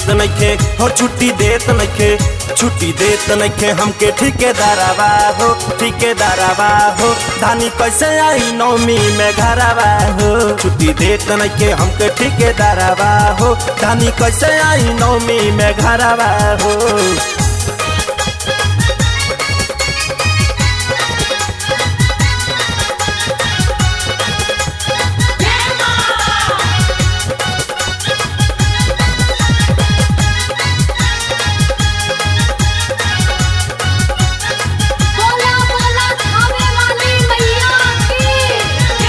देत नइखे हो छुट्टी देत नइखे छुट्टी देत नइखे हमके ठेकेदारवा हो ठेकेदारवा हो धानी कैसे आई नौमी में घरवा हो छुट्टी देत नइखे हमके ठेकेदारवा हो धानी कैसे आई नौमी में घरवा हो बोला बोला खावे वाली मैया की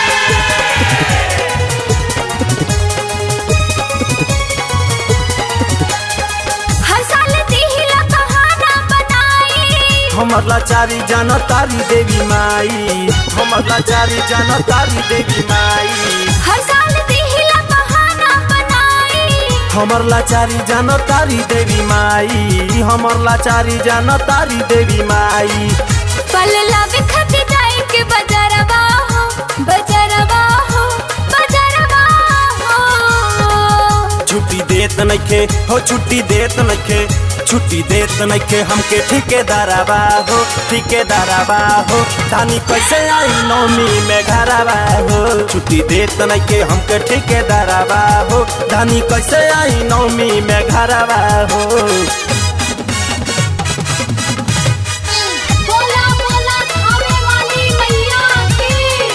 हर साल दिहिला बहाना बनाई हमर लाचारी जान तारी देवी माई हमर लाचारी जान तारी देवी माई हर साल दिहिला बहाना बनाई हमर लाचारी जान तारी देवी माई हमर लाचारी जान तारी देवी माई फल लावे खते जाए के बजरवा हो बजरवा हो बजरवा हो छुट्टी देत नइखे हो छुट्टी देत नइखे छुट्टी देत नइखे हमके ठेकेदारवा हो ठेकेदारवा हो धानी कैसे आई नौमी में घरवा हो छुट्टी देत नइखे हमके ठेकेदारवा हो धानी कैसे आई नौमी में घरवा हो बोला बोला खावे वाली मैया की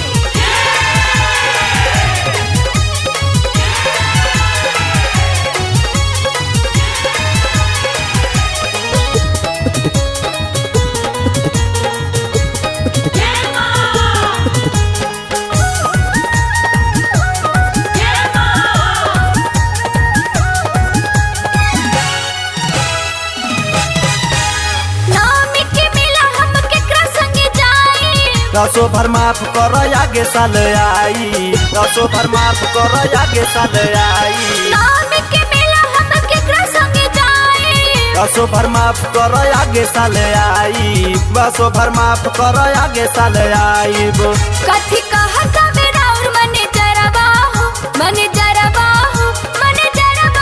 नामी के मिला हम केकरा संगे जाई दसो भर माफ कर आगे साल आई दसो भर माफ कर आगे साल आई नामी के मिला हम केकरा संगे जाई दसो भर माफ कर आगे साल आई बसो भर माफ कर आगे साल आई कथी कहता मेरा और मने जरबा हो मने जरबा हो मने जरबा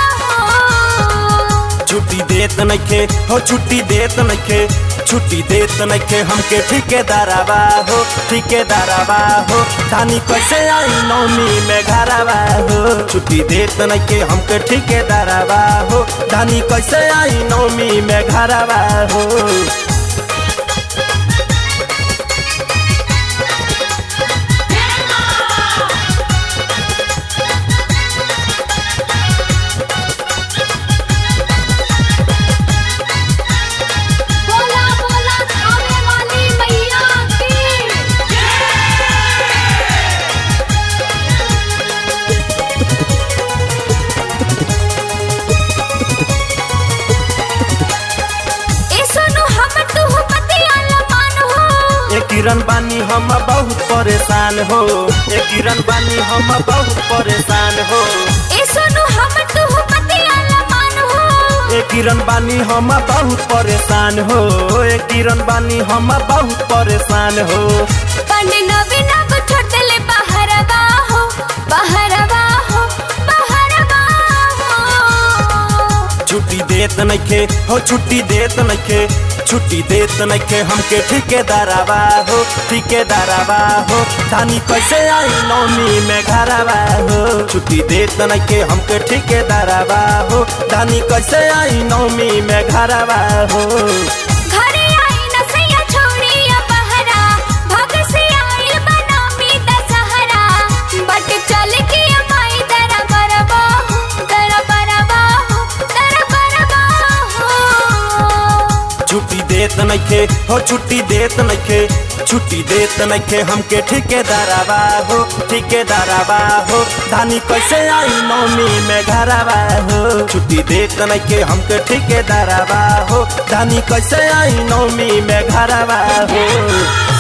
हो छुट्टी देत नइखे हो छुट्टी देत नइखे छुट्टी देत नइखे हमके ठेकेदारवा हो ठेकेदारवा हो धानी कैसे आई नौमी में घरवा हो छुट्टी देत नइखे हमके ठेकेदारवा हो धानी कैसे आई नौमी में घरवा हो बोला बोला खावे वाली मैया की ए सुनो हम तू पतिया लमान हो ए किरण बानी हम बहुत परेशान हो ए किरण बानी हम बहुत परेशान हो ए सुनो हम तू पतिया लमान हो ए किरण बानी हम बहुत परेशान हो ए किरण बानी हम बहुत परेशान हो पंडे नवीन अब छोड़ देले बहरवा हो बहरवा हो बहरवा हो छुट्टी देत नइखे हो छुट्टी देत नइखे छुट्टी देत नइखे हमके ठेकेदारवा हो ठेकेदारवा हो धानी कैसे आई नौमी में घरवा हो छुट्टी देत नइखे हमके ठेकेदारवा हो धानी कैसे आई नौमी में घरवा हो घरे आई न सैया छोड़िया बहरा भग से आइल बनामी दशहरा बट चल के माई दरा बरबा हो दरा बरबा हो दरा बरबा हो छुट्टी देत नइखे हो छुट्टी देत नइखे छुट्टी देत नइखे हमके ठेकेदारवा हो ठेकेदारवा हो धानी कैसे आई नौमी में घरवा हो छुट्टी देत नइखे हमके ठेकेदारवा हो धानी कैसे आई नौमी में घरवा हो